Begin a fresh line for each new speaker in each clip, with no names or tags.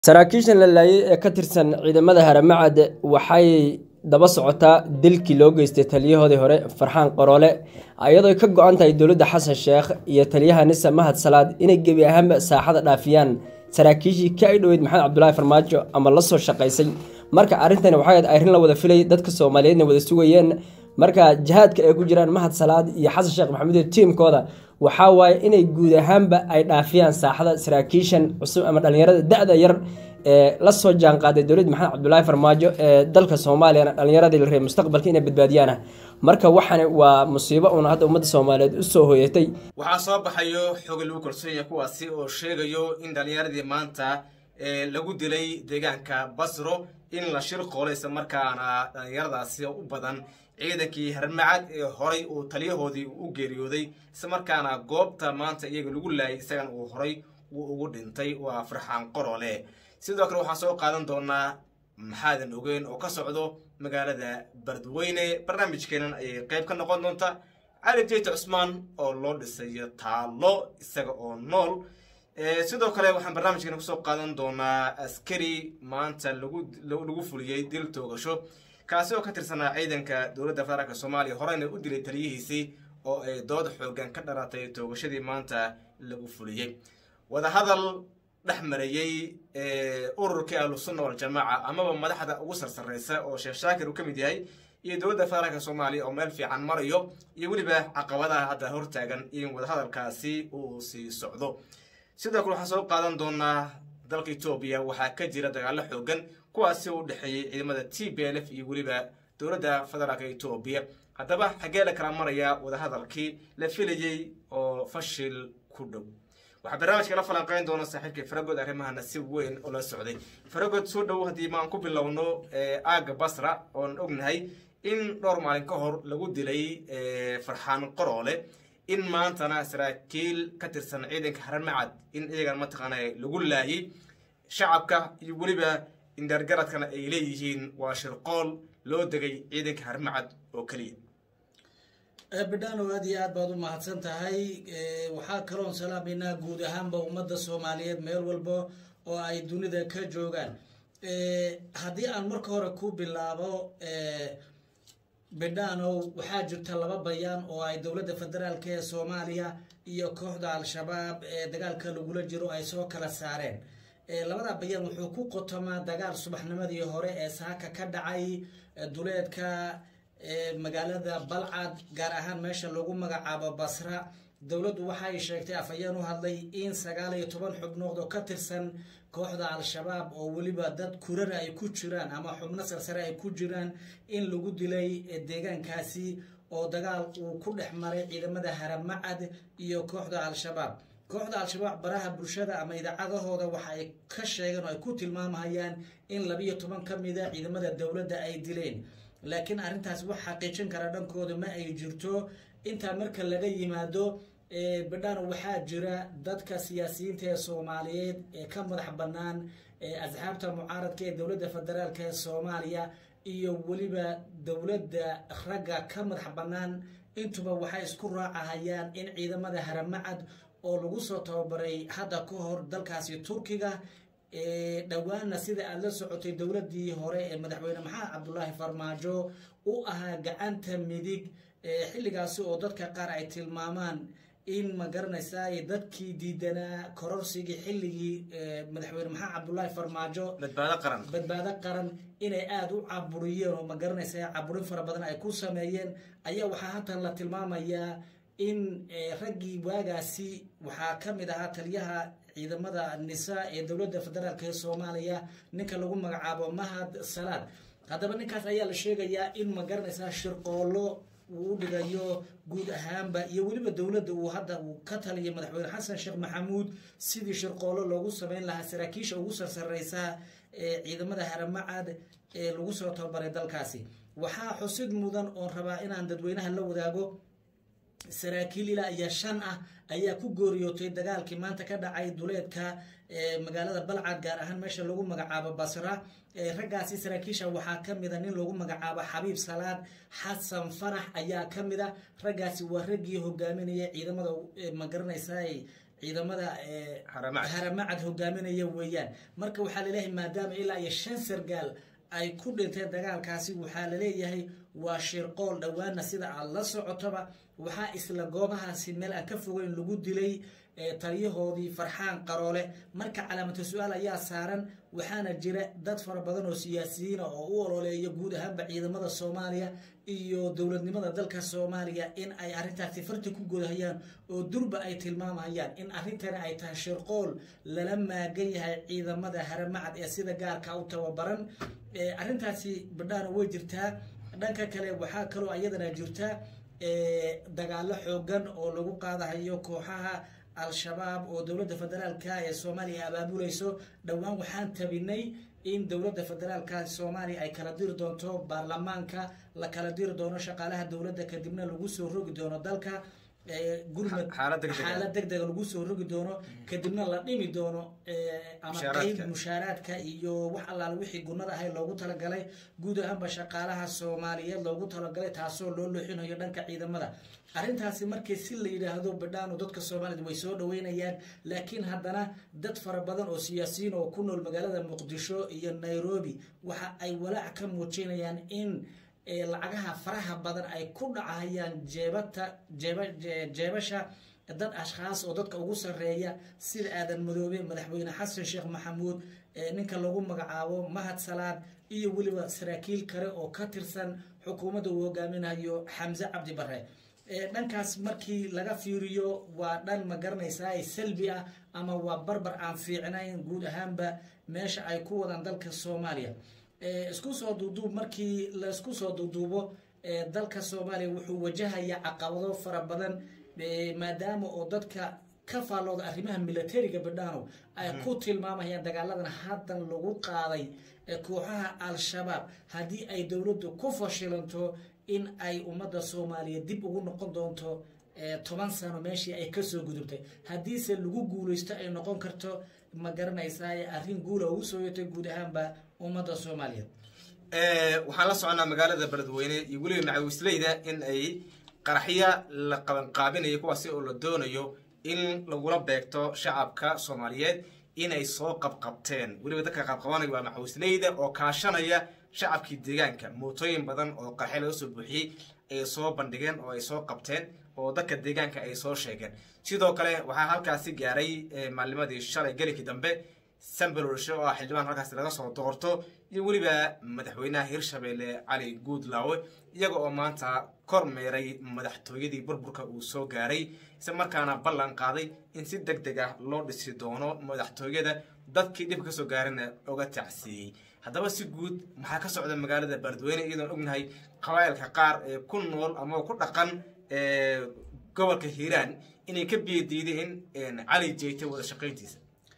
Saraakiishan la laayay ee ka tirsan ciidamada Haramcad waxay daba socotaa dilkii loo geystay taliyahoodii hore Farxaan Qaroole iyadoo ay ka go'an tahay dowladda Xasan Sheekh iyo taliyaha Nisa Mahad Salaad inay gebi ahaanba saaxada dhaafiyaan saraakiishii ka dhoweyd Maxamed Cabdulaahi Farmaajo ama la soo shaqaysay marka arrintani waxay ahayd arrin la wada filayay dadka Soomaaliyeedna wada sugayeen marka jihaadka ay ku jiraan Mahad Salaad iyo Xasan Sheekh Maxamuud iyo tiimkooda waxaa waaye inay guud ahaanba ay dhaafiyaan saaxada saraakiishan cusub ama dhalinyarada da-da yar ee la soo jaanqaaday dowladda maxamed cabdulaahi farmaajo ee dalka soomaaliyana dhalinyaradii la reebay mustaqbalka inay badbaadiyaana marka waxani waa musiibo uuna hadda ummadda soomaaliyeed u soo hoyatay
waxaa soo baxayo xoga lagu kalsoonyahay kuwaasi oo sheegayo in dhalinyaradii maanta lagu dilay deegaanka basro in la shir qoolo isla markaana dhalinyaradaasi u badan ciidankii harmacad ee horay uu taliyahoodii u geeriyooday isla markaana goobta maanta iyaga lagu laayay isagan uu horay uu ugu dhintay waa farxaan qorole sidoo kale waxaan soo qaadan doonaa maxaadan ogeyn oo ka socdo magaalada bardweyne barnaamijkeenan ayay qayb ka noqon doonta cali jeyte cusmaan oo loo dhisayo taalo isaga oo nool sidoo kale waxaan barnaamijkeena kusoo qaadan doonaa askari maanta lagu fuliyey dil toogasho kaasi oo ka tirsanaa ciidanka dowladda federaalk soomaaliya horeyna u dilay taliyihiisii oo ay dood xoogan ka dhalatay toogashadii maanta lagu fuliyey wadahadal dhex marayey ururkii ahlusunna waljamaaca amaba madaxda ugu sarsareysa oo sheekh shaakir uu ka mid yahay iyo dowladda federaalka soomaaliya oo meel fiican marayo iyo weliba caqabadaha hadda hortaagan in wadahadalkaasi uu sii socdo sidoo kale waxaan soo qaadan doonaa dalka etoobiya waxaa ka jira dagaalo xoogan kuwaasi u dhexeeyey ciidamada t b l f iyo weliba dowladda federaalka etoobiya haddaba xaggee la kala marayaa wadahadalkii la filayey oo fashil ku dhow waxaa barnaamijka la falanqeyn doona saaxiibkii faragood arrimahana si weyn oo la socday faragood soo dhow haddii maan ku bilowno aaga basra oon ognahay in dhowr maalin ka hor lagu dilay farxaan qoroole in maantana saraakiil ka tirsan ciidanka haramacad in iyagan mataqaana lagu laayay shacabka iyo weliba indargaradkana ay leeyihiin waa shirqool loo degay ciidanka haramacad oo keliya
bidhano aad iyo aad baad u mahadsan tahay waxaa kaloon salaameynaa guud ahaanba ummadda soomaaliyeed meel walba oo ay dunida ka joogaan haddii aan marka hore ku bilaabo bidhanow waxaa jirta laba bayaan oo ay dowladda federaalk ee soomaaliya iyo kooxda al-shabaab ee dagaalka lagula jiro ay soo kala saareen labada bayaan wuxuu ku qotomaa dagaal subaxnimadii hore ee saaka ka dhacay duleedka magaalada balcad gaar ahaan meesha lagu magacaabo basra dowladdu waxay sheegtay afhayeen u hadlay in sagaal iyo toban xubnood oo ka tirsan kooxda al-shabaab oo weliba dad kurara ay ku jiraan ama xubno sarsare ay ku jiraan in lagu dilay deegaankaasi oo dagaal uu ku dhex maray ciidamada haramacad iyo kooxda al-shabaab kooxda al-shabaab baraha bulshada ama idaacadahooda waxa ay ka sheegeen oo ay ku tilmaamhayaan in labiyo toban ka mida ciidamada dowladda ay dileen laakiin arrintaas wax xaqiijin kara dhankooda ma ay jirto intaa marka laga yimaado bidhano waxaa jira dadka siyaasiyiinta ee soomaaliyeed ee ka madax bannaan asxaabta mucaaradka ee dowladda federaalk ee soomaaliya iyo weliba dowladda ragga ka madax bannaan intuba waxay isku raacahayaan in ciidamada haramacad oo lagu soo tababaray hadda ka hor dalkaasi turkiga dhowaana sida aada la socotay dowladii hore ee madaxweyne maxamed cabdulaahi farmaajo u ahaa gacanta midig xilligaasi oo dadka qaar ay tilmaamaan in ma garanaysaa dadkii diidanaa kororsigii xilligii madaxweyne maxamed cabdulaahi farmaajo badbaado qaran inay aada u caburiyeen oo ma garanaysaa caburin fara badan ay ku sameeyeen ayaa waxaa haatan la tilmaamayaa in raggii waagaasi waxaa ka mid ahaa taliyaha ciidamada nisa ee dowladda federaalk ee soomaaliya ninka lagu magacaabo mahad salaad haddaba ninkaas ayaa la sheegayaa in ma garanaysaa shirqoolo uu u dhigayo guud ahaanba iyo weliba dowladda uu hadda uu ka taliyay madaxweyne xasan sheekh maxamuud sidii shirqoolo loogu sameyn lahaa saraakiisha ugu sarsareysa ee ciidamada haramacad ee lagu soo tababaray dalkaasi waxaa xusid mudan oon rabaa inaan dadweynaha la wadaago saraakiil ilaa iyo shan ah ayaa ku gooriyootay dagaalkii maanta ka dhacay duleedka magaalada balcad gaar ahaan meesha lagu magacaabo basra raggaasi saraakiisha waxaa ka mida nin lagu magacaabo xabiib salaad xasan farax ayaa ka mida raggaasi waa raggii hogaaminaya ciidamada magaranaysa ciidamada
Haramacad.
haramacad hogaaminaya weeyaan marka waxaa laleeyahay maadaama ilaa iyo shan sargaal ay ku dhinteen dagaalkaasi waxaa laleeyahay waa shirqool dhowaana sida aad la socotoba waxaa isla goobahaasi meel aan ka fogeyn lagu dilay ee taliyahoodii farxaan qaroole marka calaamata su-aal ayaa saaran waxaana jira dad fara badan oo siyaasiyiina oo u ololeeya guud ahaanba ciidamada soomaaliya iyo dowladnimada dalka soomaaliya in ay arrintaasi farti ku godahayaan oo durba ay tilmaamayaan in arrintani ay tahay shirqool lala maagan yahay ciidamada haramacad ee sida gaarka u tababaran ee arrintaasi badhaana way jirtaa dhanka kale waxaa kaloo iyadana jirta ee, dagaalo xoogan oo lagu qaadahayo kooxaha al-shabaab oo dowladda federaalka ee soomaaliya abaabulayso dhowaan waxaan tabinay in dowladda federaalka soomaaliya ay kala diri doonto baarlamaanka la kala diri doono shaqaalaha dowladda kadibna lagu soo rogi doono dalka ee, gurmad
Xaalad degdeg ah.
xaalad degdega lagu soo rogi doono kadibna la dhimi doono ee, ama
Mushaaraadka.
qeyb mushaaraadka iyo wax allaala wixii gunada ahay loogu talagalay guud ahaanba shaqaalaha soomaaliyeed loogu talagalay taasoo loo looxinayo dhanka ciidamada arrintaasi markii si la yidhaahdo badhaanu dadka soomaaliyed way soo dhaweynayaan laakiin haddana dad fara badan oo siyaasiyiin oo ku nool magaalada muqdisho iyo nairobi waxa ay walaac ka muujinayaan in ee, lacagaha faraha badan ay ku dhacayaan jeebata jeeba je- jeebasha dad ashkhaas oo dadka ugu sarreeya sida aadan madoobe madaxweyne xasan sheekh maxamuud ee ninka lagu magacaabo mahad salaan iyo weliba saraakiil kale oo ka tirsan xukuumadda uu hogaaminayo xamse cabdi bare ee dhankaas markii laga fiiriyo waa dhan ma garanaysaa salbi ah ama waa barbar aan fiicnayn guud ahaanba meesha ay ku wadaan dalka soomaaliya ee isku soo duuduub markii laisku soo duuduubo ee dalka soomaaliya wuxuu wajahayaa caqabado fara badan ee maadaama oo dadka ka faallooda arrimaha militariga badhaano ay ku tilmaamayaan dagaaladan haddan lagu qaaday ee kooxaha al-shabaab haddii ay dowladdu ku fashilanto in ay ummadda soomaaliya dib ugu noqon doonto ee toban sano meeshii ay kasoo gudubtay haddiise lagu guulaysto ay noqon karto ma garanaysaa arrin guula ugu soo yatay guud ahaanba ummadda soomaaliyeed
Eh, waxaan la soconaa magaalada beledweyne iyo weliba macawisleyda in ay qaraxya la qabanqaabinayo kuwaasi oo la doonayo in lagula beegto shacabka soomaaliyeed inay soo qabqabteen weliba dadka qabqabanaya waa macawisleyda oo kaashanaya shacabkii deegaanka mootooyin badan oo qaraxyo laga soo buuxiyey ay soo bandhigeen oo ay soo qabteen oo dadka deegaanka ay soo sheegeen sidoo kale waxaa halkaasi gaaray eh, maalnimadii shalay gelikii dambe sambalolshe oo ah xildhibaan halkaasi laga soo doorto iyo weliba madaxweynaha hirshabeelle cali guudlaawe iyaga oo maanta kormeeray madaxtooyadii burburka uu soo gaaray isla markaana ballan qaaday in si deg deg ah loo dhisi doono madaxtooyada dadkii dhib kasoo gaarina oga tacsiiyey haddaba si guud maxaa ka socda magaalada beledweyne iyadoon ognahay qabaa'ilka qaar ee ku nool ama ku dhaqan ee gobolka hiiraan inay ka biyadiideen cali jeyte wada shaqayntiisa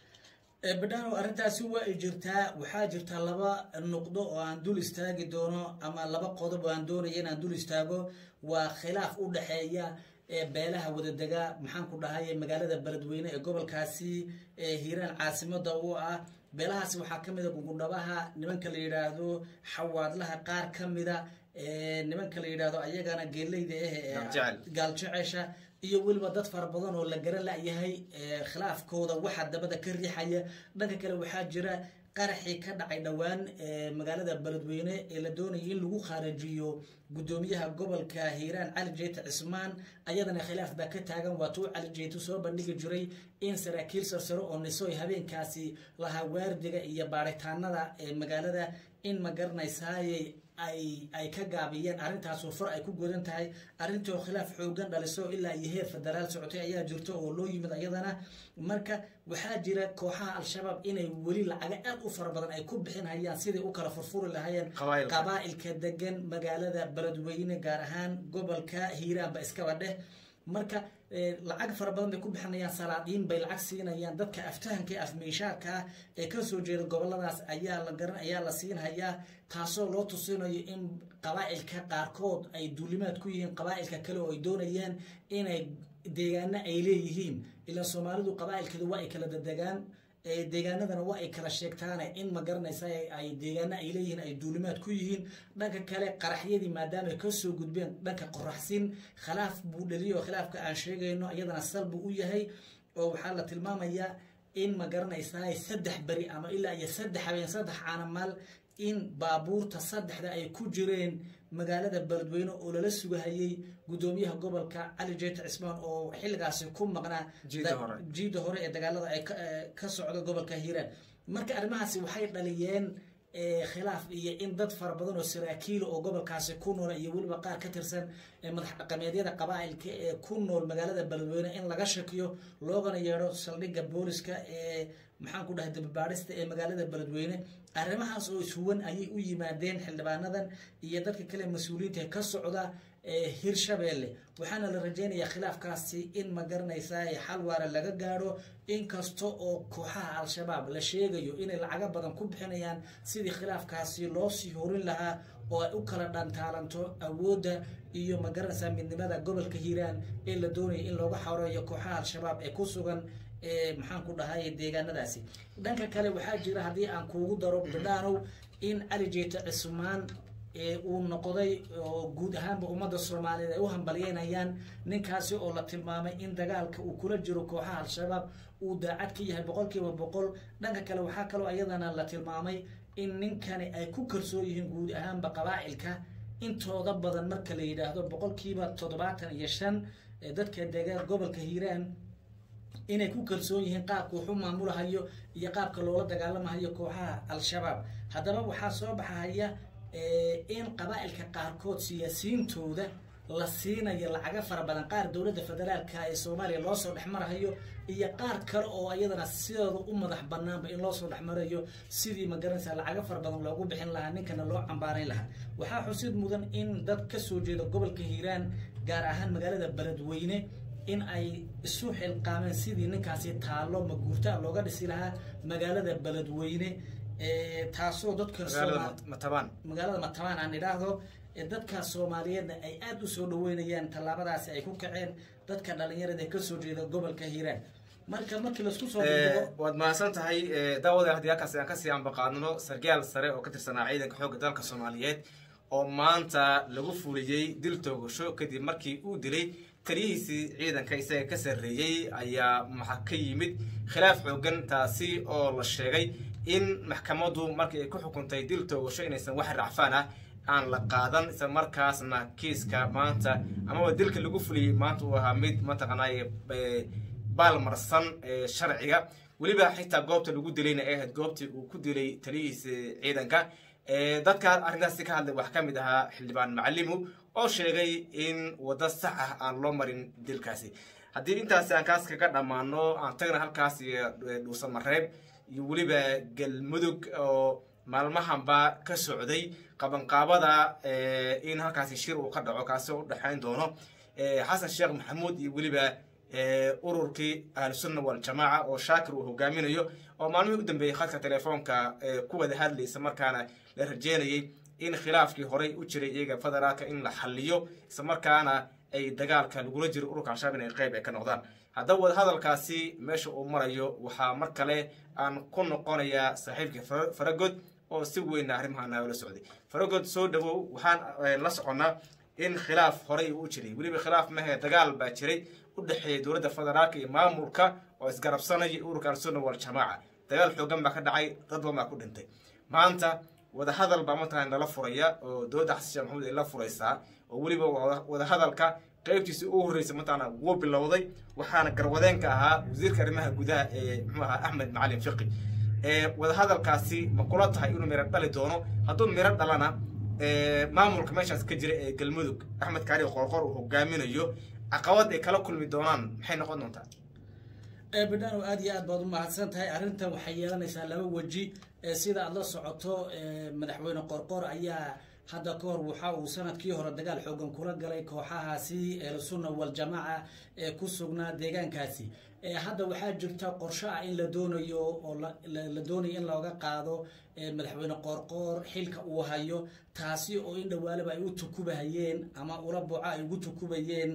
Ee, badhaano arrintaasi waa ay jirtaa waxaa jirta laba nuqdo oo aan dul istaagi doono ama laba qodob oo aan doonaya inaan dul istaago waa khilaaf u dhexeeya ee beelaha wadadega maxaan ku dhahay magaalada beledweyne ee gobolkaasi ee hiiraan caasimada u ah beelahaasi waxaa ka mid a gugundhabaha nimanka la yidhaahdo xawaadlaha qaar ka mida ee nimanka la yidhaahdo ayagana geeleyda ah ee
Gaaljecel.
gaaljecesha iyo weliba dad fara badan oo la garan la-yahay ee khilaafkooda waxaa dabada ka riixaya dhanka kale waxaa jira qaraxii ka dhacay dhowaan ee magaalada beledweyne ee la doonayay in lagu khaarajiyo gudoomiyaha gobolka hiiraan cali jeyte cismaan ayadana khilaaf baa ka taagan waatuu cali jeyte soo bandhigi jiray in saraakiil sarsaro oo nisoy habeenkaasi lahaa waardiga iyo baaritaanada ee magaalada in ma garanaysaaye ay ay ka gaabiyeen arrintaasoo far ay ku godan tahay arrintoo khilaaf xoogan dhaliso ilaa iyo heer federaal socotay ayaa jirto oo loo yimid ayadana marka waxaa jira kooxaha al-shabaab inay weli lacaga aad u fara badan ay ku bixin hayaan sidai u kala furfuri lahaayeen
Qabaa'ilka.
qabaa'ilka degan magaalada beledweyne gaar ahaan gobolka hiiraanba iskaba dheh marka eh, lacag fara badan bay ku bixinayaan salaadiin bay lacag siinayaan dadka aftahanka ee afmeyshaarka ah ee kasoo jeeda goboladaas ayaa la garan ayaa la siinhayaa taasoo loo tusinayo in qabaa'ilka qaarkood ay duulimaad ku yihiin qabaa'ilka kale oo ay doonayaan inay deegaano ay leeyihiin ilaa soomaalidu qabaa'ilkeedu waa ay kala dadegaan ee deegaanadana waa ay kala sheegtaane in ma garanaysa ay- ay deegaano ay leeyihiin ay duulimaad ku yihiin dhanka kale qaraxyadii maadaama ay kasoo gudbeen dhanka qoraxsin khilaaf buu dhaliyo khilaafka aan sheegayno iyadana sal buu u yahay oo waxaa la tilmaamayaa in ma garanaysaa saddex beri ama ilaa iyo saddex habeen saddex caanamaal in baabuurta saddexda ay ku jireen magaalada beledweyne oo lala sugahayay guddoomiyaha gobolka cali jeeta cismaan oo xilligaasi ku maqnaa jiida hore ee dagaalada ay ka socdo gobolka hiiraan marka arrimahaasi waxay dhaliyeen khilaaf iyo in dad fara badan oo saraakiila oo gobolkaasi ku noola iyo weliba qaar ka tirsan madax dhaqameedyada qabaailka ee ku nool magaalada beledweyne in laga shakiyo loogana yeedho saldhigga booliska ee maxaan ku dhahay dababaadhista ee magaalada beledweyne arrimahaas oo ishuwan ayay u yimaadeen xildhibaanadan iyo dadka kale mas-uuliyiinta ka socda hirshabeelle waxaana la rajeynayaa khilaafkaasi in ma garanaysaa xal waara laga gaadho inkasta oo kooxaha al-shabaab la sheegayo inay lacago badan ku bixinayaan sidii khilaafkaasi loo sii horin lahaa oo ay u kala dhantaalanto awoodda iyo ma garanaysaa midnimada gobolka hiiraan ee la doonaya in looga xoreeyo kooxaha al-shabaab ee ku sugan maxaan ku dhahay deegaanadaasi dhanka kale waxaa jira haddii aan kuugu daro bidhaanow in cali jeeta cismaan uu noqday oo guud ahaanba ummadda soomaaliyeed ay u hambalyeynayaan ninkaasi oo la tilmaamay in dagaalka uu kula jiro kooxaha al-shabaab uu daacad ka yahay boqolkiiba boqol dhanka kale waxaa kaloo iyadana la tilmaamay in ninkani ay ku kalsoon yihiin guud ahaanba qabaa'ilka intooda badan marka la yidhaahdo boqolkiiba toddobaatan iyo shan dadka deegaan gobolka hiiraan inay ku kalsoon yihiin qaabka wuxu maamulahayo iyo qaabka loola dagaalamahayo kooxaha al-shabaab haddaba waxaa soo baxahaya in qabaa'ilka qaarkood siyaasiyiintooda la siinayo lacaga fara badan qaar dowladda federaalka ee soomaaliya loo soo dhexmarahayo iyo qaar kale oo iyadana sidooda u madax banaanba in loosoo dhexmarayo sidii magaranaysa lacaga fara badan loogu bixin lahaa ninkana loo cambaarayn lahaa waxaa xusid mudan in dad kasoo jeeda gobolka hiiraan gaar ahaan magaalada beledweyne in ay isu xilqaameen sidii ninkaasi taallo maguurta looga dhisi lahaa magaalada beledweyne taasoo dadka magaalada matabaan aan idhaahdo dadka soomaaliyeedna ay aada u soo dhaweynayaan tallaabadaasi ay ku kaceen dadka dhalinyarada kasoo jeeda gobolka hiiraan marka markii laisku soo
waad mahadsan tahay daawada haddii halkaasi aan kasii ambaqaadno sargaal sare oo ka tirsanaa ciidanka xoogga dalka soomaaliyeed oo maanta lagu fuliyey dil toogasho kadib markii uu dilay taliyihiisii ciidanka isaga ka sarreeyey ayaa maxa ka yimid khilaaf xoogan taasi oo la sheegay in maxkamaddu markii ay ku xukuntay dil toogasho inaysan wax racfaan ah aan la qaadan isla markaasna kiiska maanta amaba dilka lagu fuliyey maanta uu ahaa mid mataqanaaye baalmarsan sharciga weliba xitaa goobta lagu dilayna ay ahayd goobtii uu ku dilay taliyihiisa ciidanka dadka arrintaasi ka hadlay waxaa ka mid ahaa xildhibaan macalimu oo sheegay in waddo sax ah aan loo marin dilkaasi haddii intaasi aan kaas kaga dhammaano aan tagna halkaas iyo dhuusamareeb iyo weliba galmudug oo maalmahanba ka socday qabanqaabada in halkaasi shir uu ka dhaco kaasi oo u dhexayn doono xasan sheekh maxamuud iyo weliba ururkii ahlusunna waljamaaca oo shaakir uu hogaaminayo oo maalmihii u dambeeyey khadka telefoonka ku wada hadlaysa markaana la rajeynayay in khilaafkii horey u jiray iyaga federaalka in la xaliyo isla markaana ay dagaalka lagula jiro ururka al-shabaab inay qayb ay ka noqdaan haddaba wadahadalkaasi meesha uu marayo waxaa mar kale aan ku noqonayaa saaxiibkii faragod oo si weyna arrimaha naala socday faragod soo dhawow waxaan la soconnaa in khilaaf horey u jiray weliba khilaaf mahe dagaal baa jiray u dhexeeya dowladda federaalka iyo maamulka oo isgarabsanaya ururka al-sunna waljamaaca dagaal xoogan baa ka dhacay dad badan baa ku dhintay maanta wadahadal baa mataqana lala furaya oo dowladda xasan sheekh maxamuud ay la furaysaa oo weliba wadahadalka qaybtiisa ugu horreysa mataqana wuu bilowday waxaana garwadeenka ahaa wasiirka arrimaha gudaha ee muxuu ahaa axmed macalin fiqi wadahadalkaasi ma kula tahay inuu miro dhali doono hadduu miro dhalana maamulka meeshaas ka jira ee galmudug axmed kaari qorqor uu hogaaminayo caqabad ay kala kulmi doonaan maxay noqon doontaa
bidhano aad iyo aad baad u mahadsan tahay arrintan waxay yeelanaysaa laba weji sida aad la socoto madaxweyne qorqor ayaa hadda ka hor waxa uu sanadkii hore dagaal xoogan kula galay kooxahaasi ehlusunna waljamaaca ee ku sugnaa deegaankaasi hadda waxaa jirta qorsho ah in la doonayo oo la doonayo in looga qaado madaxweyne qoorqoor xilka uu hayo taasi oo in dhawaalaba ay u tukubahayeen ama ula buuca ay ugu tukubayeen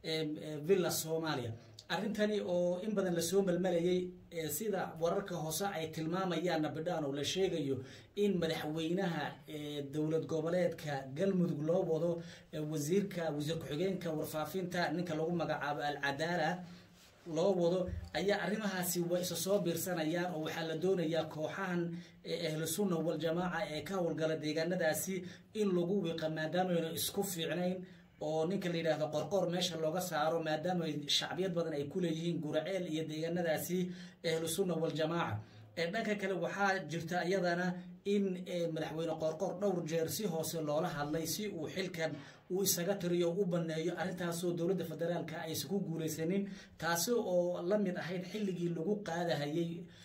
villa soomaaliya arrintani oo in badan lasoo melmelayay sida wararka hoose ay tilmaamayaanna bidhaan oo la sheegayo in madaxweynaha dowlad goboleedka galmudug loo wado wasiirka wasiir ku-xigeenka warfaafinta ninka lagu magacaabo alcadaala loo wado ayaa arrimahaasi way isa soo biirsanayaan oo waxaa la doonayaa kooxahan ahlu sunna waljamaaca ee ka howlgala deegaanadaasi in lagu wiiqa maadaamayna isku fiicnayn oo ninka la yidhaahdo qorqoor meesha looga saaro maadaama shacbiyad badan ay ku leeyihiin guraceel iyo deegaanadaasi ahlu sunna waljamaaca dhanka kale waxaa jirta iyadana in madaxweyne qoorqoor dhowr jeer si hoose loola hadlay si uu xilkan uu isaga tiriyo u baneeyo arrintaasoo dowladda federaalka aysan ku guulaysanin taasi oo la mid ahayd xilligii lagu qaadahayay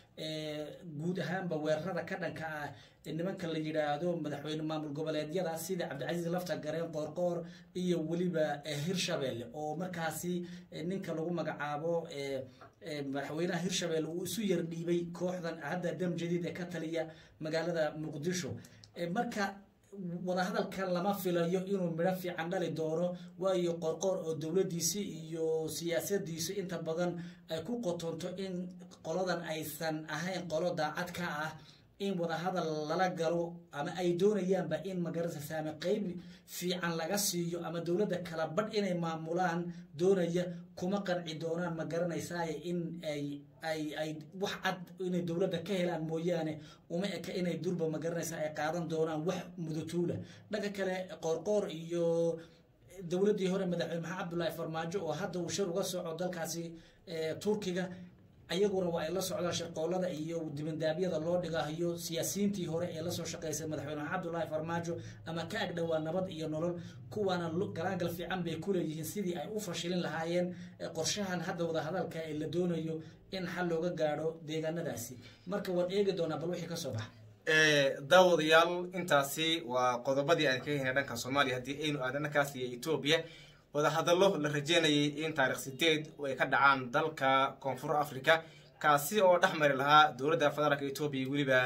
guud ahaanba weerarada ka dhanka ah nimanka la yidhaahdo madaxweyne maamul goboleedyada sida cabdicasiis lafta gareen qoorqoor iyo weliba hirshabelle oo markaasi ninka lagu magacaabo madaxweynaha hirshabelle uu isu yar dhiibay kooxdan hadda dam jadiid ee ka taliya magaalada muqdisho marka wadahadalkan lama filayo inuu midho fiican dhali doono waayo qorqoor oo dowladdiisi iyo siyaasadiisu inta badan ay ku qotonto in qoladan aysan ahayn qolo daacad ka ah in wadahadal lala galo ama ay doonayaanba in magarasa saame qeyb fiican laga siiyo ama dowladda kala badh inay maamulaan doonaya kuma qanci doonaan ma garanaysaaye in ay ay ay wax cad inay dowladda ka helaan mooyaane uma eka inay durba ma garanaysaa ay qaadan doonaan wax mudutuula dhanka kale qoorqoor iyo dowladdii hore madaxweyne maxamed cabdullaahi farmaajo oo hadda uu shir uga soco dalkaasi turkiga ayaguna waa ay la socdaan shirqoolada iyo dibandaabyada loo dhigahayo siyaasiyiintii hore ee lasoo shaqaysay madaxweyne maxamed cabdullaahi farmaajo ama ka agdhowaa nabad iyo nolol kuwaana galaangal fiican bay kuleeyihiin sidii ay u fashilin lahaayeen qorshahan hadda wadahadalka ee la doonayo in xal looga gaadho deegaanadaasi marka waan eegi doonaa bal wixii kasoo baxa
daawadayaal intaasi waa qodobadii aan ka helnay dhanka soomaaliya haddii aynu aadan dhankaas iyo etoobiya wadahadallo la rajeynayay in taarikh sideed ay ka dhacaan dalka koonfur africa kaasi oo dhex mari lahaa dowladda federaalka etoobiya iyo weliba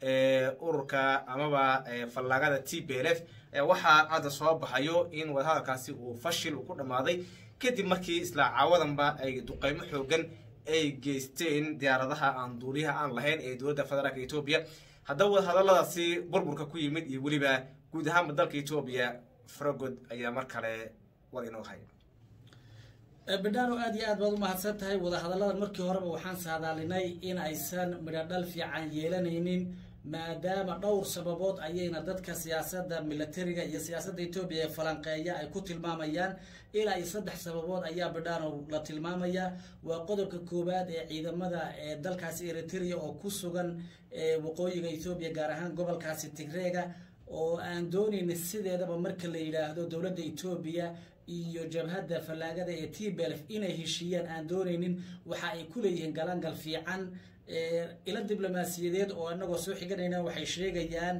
ururka amaba fallaagada t b l f waxaa hadda soo baxayo in wadahadalkaasi uu fashil ku dhammaaday kadib markii isla caawadanba ay duqeymo xoogan ay geysteen diyaaradaha aan duuliyaha aan lahayn ee dowladda federaalka etoobiya haddaba wadahadalladaasi burburka ku yimid iyo weliba guud ahaanba dalka etoobiya faragod ayaa mar kale war inoo haya
bidhaano aada iyo aad baad umahadsan tahay wadahadalladan markii horeba waxaan saadaalinay in aysan midho dhal fiican yeelanaynin maadaama dhowr sababood ayayna dadka siyaasadda milatariga iyo siyaasadda etoobiya ee falanqeeya ay ku tilmaamayaan ilaa iyo saddex sababood ayaa bidhaano la tilmaamayaa waa qodobka koowaad ee ciidamada ee dalkaasi eritrea oo ku sugan waqooyiga etoobiya gaar ahaan gobolkaasi tigreega oo aan doonayna sideedaba marka la yidhaahdo dowladda etoobiya iyo jabhadda fallaagada ee t belf inay heshiiyaan aan doonaynin waxa ay ku leeyihiin galangal fiican ilo diblomaasiyadeed oo anagoo soo xiganayna waxay sheegayaan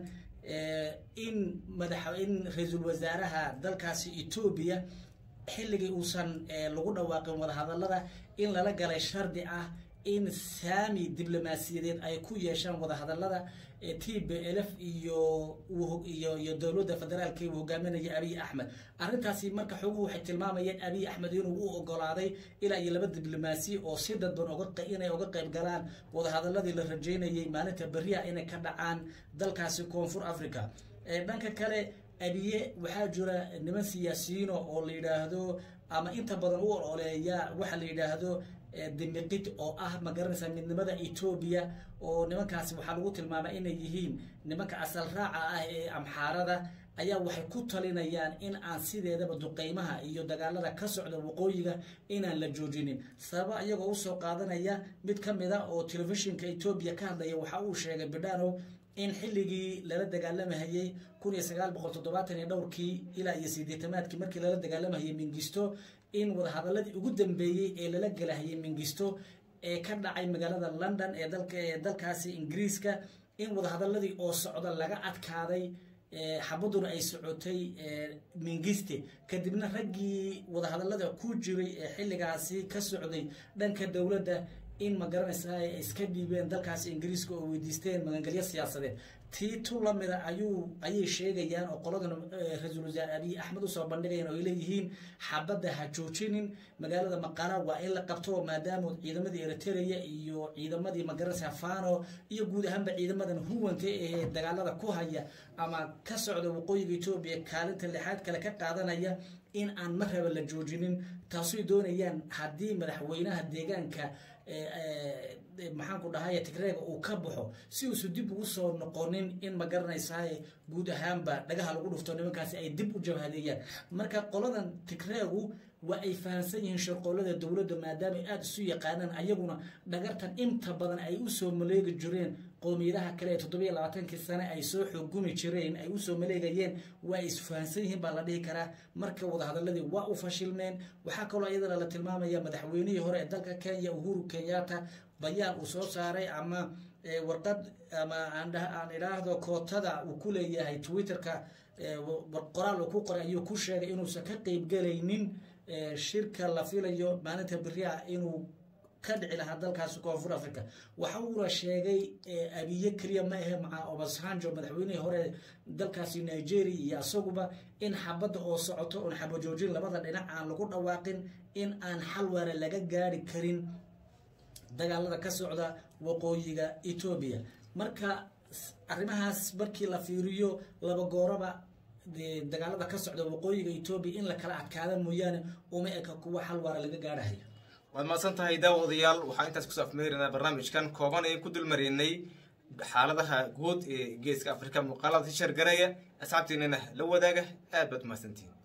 in madax in ra-iisul wasaaraha dalkaasi etoobiya xilligii uusan lagu dhawaaqin wadahadallada in lala galay shardi ah in saami diblomaasiyadeed ay ku yeeshaan wadahadallada t b l f iyo iyo iyo dowladda federaalka uu hogaaminaya abiy axmed arrintaasi marka xoguhu waxay tilmaamayeen abiy axmed inuu u ogolaaday ilaa iyo laba diblomaasi oo si dadban inay uga qayb galaan wadahadaladii la rajeynayay maalinta beriha inay ka dhacaan dalkaasi koonfur africa dhanka kale abiye waxaa jira niman siyaasiyiino oo la yidhaahdo ama inta badan u ololeeya waxa la yidhaahdo dimiqid oo ah ma garanaysaa midnimada etoobiya oo nimankaasi waxaa lagu tilmaamay inay yihiin nimanka asal raaca ah ee amxaarada ayaa waxay ku talinayaan in aan sideedaba duqeymaha iyo dagaalada ka socda waqooyiga inaan la joojinin sababa iyagoo usoo qaadanaya mid ka mid a oo telefishinka etoobiya ka hadlaya waxa uu sheegay bidhano in xilligii lala dagaalamahayey kun iyo sagaal boqol toddobaatan iyo dhowrkii ilaa iyo sideetamaadkii markii lala dagaalamahayay mingisto in wadahadaladii ugu dambeeyey ee lala galahayay mingisto ee ka dhacay magaalada london ee dalka ee dalkaasi ingiriiska in wadahadaladii oo socda laga adkaaday xabaduna ay socotay mingiste kadibna raggii wadahadalada ku jiray ee xilligaasi ka socday dhanka dowladda in ma garanaysaa ay iska dhiibeen dalkaasi ingiriiska oo weydiisteen magangelyo siyaasadeed tii tu lamida ayuu ayay sheegayaan oo qoladan ra-iisul wasaare abiy axmed usoo bandhigayaan oo ay leeyihiin xabadda ha joojinin magaalada maqala waa in la qabto maadaama ciidamadii eritrea iyo ciidamadii magaranaysaa fano iyo guud ahaanba ciidamadan huwanka ee dagaalada ku haya ama ka socda waqooyiga etoobiya kaalinta lixaad kale ka qaadanaya in aan marraba la joojinin taasuy doonayaan haddii madaxweynaha deegaanka maxaanku dhahay tigreega uu ka baxo si uusu dib ugu soo noqonin in ma garanaysaa guud ahaanba dhagaha lagu dhufto nimankaasi ay dib u jabhadeeyaan marka qoladan tigreegu waa ay fahamsan yihiin shirqoolada dowladda maadaama ay aada isu yaqaanaan ayaguna dhagartan inta badan ay usoo maleegi jireen qowmiyadaha kale ee toddobiyo labaatankii sane ay soo xogumi jireen ay usoo maleegayeen waa ay isfahansan yihiin baa la dhihi karaa marka wadahadaladii waa u fashilmeen waxaa kaloo iyadana la tilmaamaya madaxweynihii hore ee dalka kenya uhuru kenyatta bayaan uu soo saaray ama warqad ama aan idhaahdo kootada uu ku leeyahay twitterka qoraal uu ku qoray ayuu ku sheegay inuusan ka qeybgelaynin shirka la filayo maalinta beriaa inuu ka dhici lahaa dalkaasi koonfur africa waxa uuna sheegay abiye keliya ma ahe maca obasanjo madaxweynihii hore dalkaasi nigeria iyo isaguba in xabadda oo socoto oon xabajoojin labada dhinac aan lagu dhawaaqin in aan xal waara laga gaari karin dagaalada ka socda waqooyiga etoobiya marka arrimahaas markii la fiiriyo laba gooraba dagaalada ka socda waqooyiga etoobiya in la kala adkaada mooyaane uma eka kuwa xal waara laga gaadhayo
waad mahadsan tahay daawadayaal waxaa intaas kusoo afmeerinaa barnaamijkan kooban ee ku dulmaraynay xaaladaha guud ee geeska afrika muuqaalada shargaraya asxaabteenana la wadaaga aad baad umahadsantihin